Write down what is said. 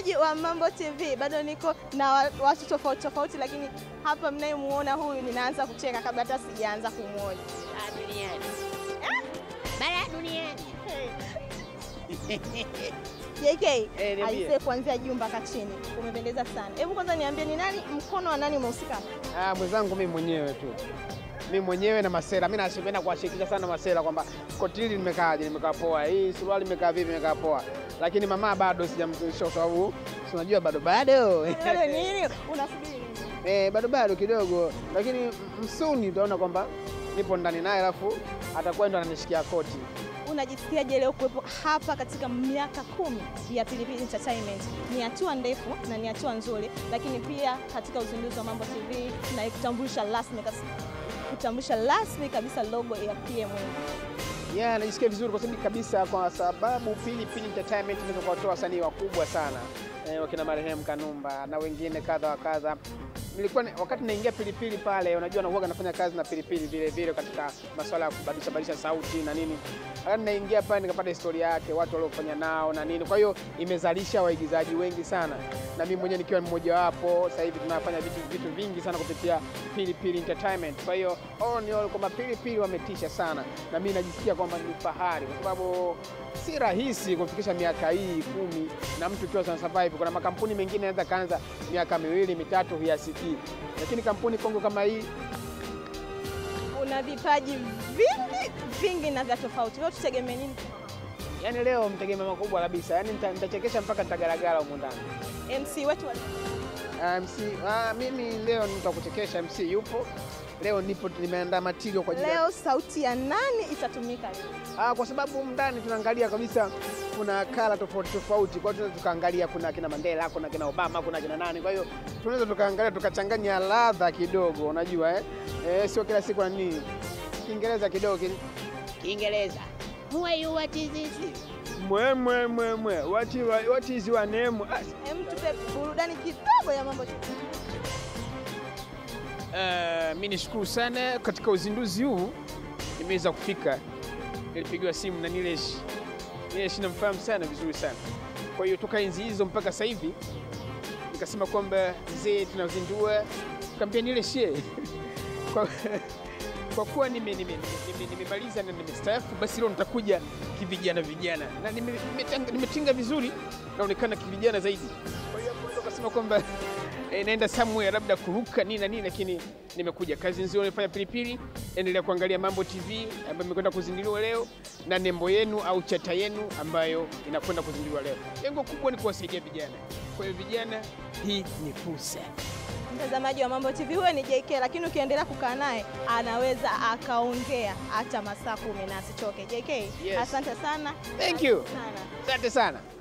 Mtazamaji wa Mambo TV, bado niko na wa- watu tofauti tofauti, lakini hapa mnayemuona huyu, ninaanza kucheka kabla hata sijaanza kumwona. duniani bara duniani JK, Eh, niambie. aisee, kuanzia juu mpaka chini umependeza sana. Hebu kwanza niambie, ni nani mkono wa nani umehusika? Ah, mwenzangu mimi mwenyewe tu, mimi mwenyewe na Masela. Mimi napenda kuwashirikisha sana Masela kwamba koti hili limekaaje, limekaa poa, hii suruali imekaa vipi, imekaa poa, lakini mama bado sijamtunisha kwa sababu si unajua bado bado Wewe nini unasubiri nini? eh, bado bado kidogo, lakini msuni utaona kwamba nipo ndani naye, alafu atakuwa ndo ananishikia koti. Unajisikiaje leo kuwepo hapa katika miaka kumi ya Pilipili Entertainment? Ni hatua ndefu na ni hatua nzuri, lakini pia katika uzinduzi wa Mambo TV na kutambulisha rasmi kabisa- kutambulisha rasmi kabisa logo ya PM. Yeah, najisikia vizuri kwa sababu kabisa, kwa sababu Pilipili Entertainment inaweza kuwatoa wasanii wakubwa sana eh, wakina marehemu Kanumba na wengine kadha wa kadha. Nilikuwa ni- wakati naingia Pilipili pale, unajua na huwaga nafanya kazi na Pilipili vile vile katika masuala ya kubadilisha badilisha sauti na nini. Wakati naingia pale nikapata historia yake, watu waliofanya nao na nini. Kwa hiyo imezalisha waigizaji wengi sana, na mimi mwenyewe nikiwa mmoja wapo. Sasa hivi tunafanya vitu, vitu vingi sana kupitia Pilipili Entertainment. Kwa hiyo all in all kwamba Pilipili wametisha sana, na mimi najisikia kwamba ni fahari kwa sababu si rahisi kufikisha miaka hii kumi na mtu ukiwa sana survive. Kuna makampuni mengine yanaweza kaanza miaka miwili mitatu huyasikii, lakini kampuni Kongo kama hii Una vipaji vingi vingi na vya tofauti. Leo tutegemee nini? yani leo mtegemea makubwa kabisa, yani nita- nitachekesha mpaka nitagaragara humu ndani. MC wetu wa Ah, MC, ah, mimi leo nitakuchekesha. MC yupo leo, nipo nimeandaa material kwa ajili ya leo, sauti ya nani itatumika leo? Ah, kwa sababu humu ndani tunaangalia kabisa kuna kala tofauti tofauti, kwa hiyo tunaweza tukaangalia kuna kina Mandela, kuna kina Obama, kuna kina nani. Kwa hiyo tunaweza tukaangalia tukachanganya ladha kidogo, unajua eh? Eh, sio kila siku na nini Kiingereza kidogo kin... kiingereza muwe what is this mwe mwe mwe mwe what, is- what is your name? Ah, Hem, tupe burudani kidogo ya Mambo TV. Uh, mi nishukuru sana katika uzinduzi huu nimeweza kufika. Nilipigiwa simu na Nilesh. Nilesh namfahamu sana vizuri sana, kwa hiyo toka enzi hizo mpaka sasa hivi nikasema kwamba mzee, tunazindua kaambia Nilesh ye kwa, kwa kuwa nimemaliza nime, nime, nimemaliza na nimestaafu, basi leo nitakuja kivijana vijana na nime- nimetanga- nimetinga vizuri, naonekana kivijana zaidi. Kwa hiyo hapo ndo kasema kwamba eh, naenda somewhere labda kuruka nini na nini, lakini nimekuja. Kazi nzuri nimefanya Pilipili. Endelea kuangalia Mambo TV ambayo imekwenda kuzinduliwa leo na nembo yenu au chata yenu ambayo inakwenda kuzinduliwa leo. Lengo kubwa ni kuwasaidia vijana. Kwa hiyo vijana, hii ni fursa. Mtazamaji wa Mambo TV, huyo ni JK, lakini ukiendelea kukaa naye anaweza akaongea hata masaa kumi na asichoke. JK, Yes. asante sana. Thank you. Sana. Asante sana.